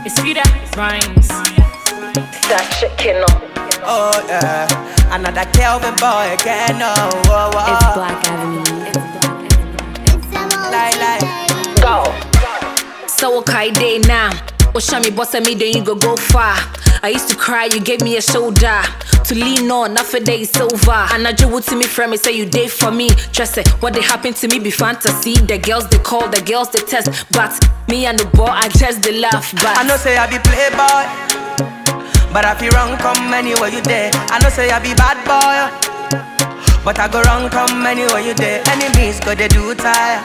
It's Frida Rhymes. That chicken Oh yeah, another Kelvin boy again. Oh, oh, oh. It's Black Avenue. Lie, lie. Go. So okay day now. Oh, show me boss me, then you go go far. I used to cry, you gave me a shoulder to lean on. Now for day is over. And I drew to me from me, say you did for me. Trust it, what they happen to me be fantasy. The girls they call, the girls they test, but me and the boy I just they laugh. But I know say I be playboy, but I feel wrong come anywhere you there. I know say I be bad boy, but I go wrong come anywhere you there. Enemies go they do tire,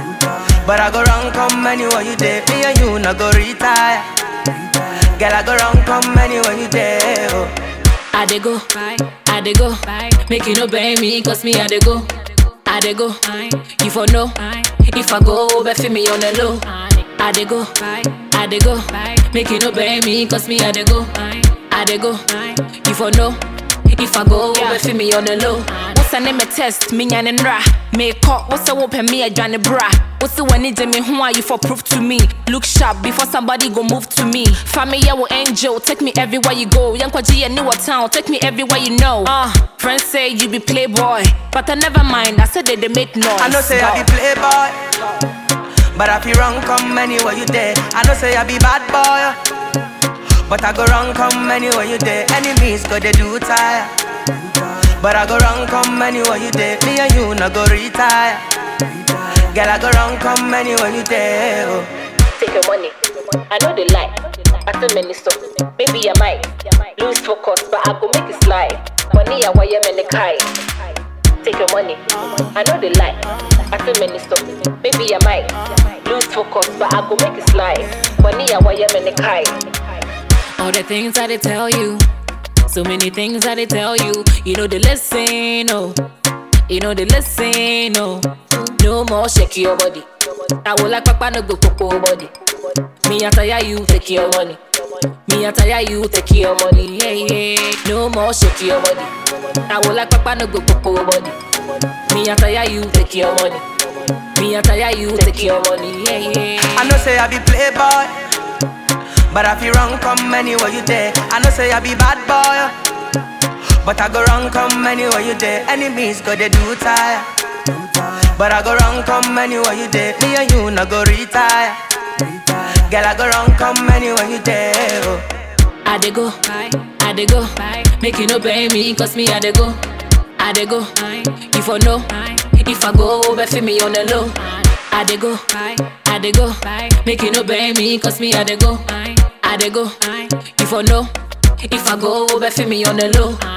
but I go wrong come anywhere you there. Me and you no go retire. Girl I go wrong come anywhere you there. Oh. I dey go, I dey go, make you no blame me, cause me I dey go, I dey go, you for know, if I go, bet for me on the low. I dey go, I dey go, make you no blame me, cause me I dey go, I dey go, you for know, if I go, bet for me on the low. What's the name of test, me and ra, make up, what's the open me a Johnny bra. What's the one need me, who are you for proof to me? Look sharp before somebody go move to me. Family, yeah, will angel, take me everywhere you go. Young Kwaji, a newer town, take me everywhere you know. Uh, friends say you be playboy, but I never mind. I said that they make noise. I know say I be playboy, but I feel wrong come anywhere you there. I know say I be bad boy, but I go wrong come anywhere you there. Enemies go they do tire, but I go wrong come anywhere you there. Me and you no go retire. Girl I go wrong come anywhere you there. Oh. Take your money. I know they lie. I tell many so. Maybe I might lose focus, but I go make it slide. Money I wire me the kai. Take your money. I know they lie. I tell many so. Maybe I might lose focus, but I go make it slide. Money I wire me the kai. All the things that they tell you, so many things that they tell you. You know they listen, oh. You know they listen, oh. No more shake your body. I will like papa no go popo body. Me I tire you, take your money. Me I tire you, take your money. Yeah, yeah. No more shake your body. I will like papa no go popo body. Me I tire you, take your money. Me I tire you, take your money. Yeah, yeah. I know say I be playboy, but I feel wrong come anywhere you there. I know say I be bad boy, but I go wrong come anywhere you there. Enemies go they do tire, but I go wrong come anywhere you there. Me and you no go retire. Girl I go wrong come anywhere you there. Oh. I dey go, I dey go, make you no blame me, cause me I dey go, I dey go, you for know, if I go, bet for me on the low. I dey go, I dey go, make you no blame me, cause me I dey go, I dey go, you for know, if I go, bet for me on the low.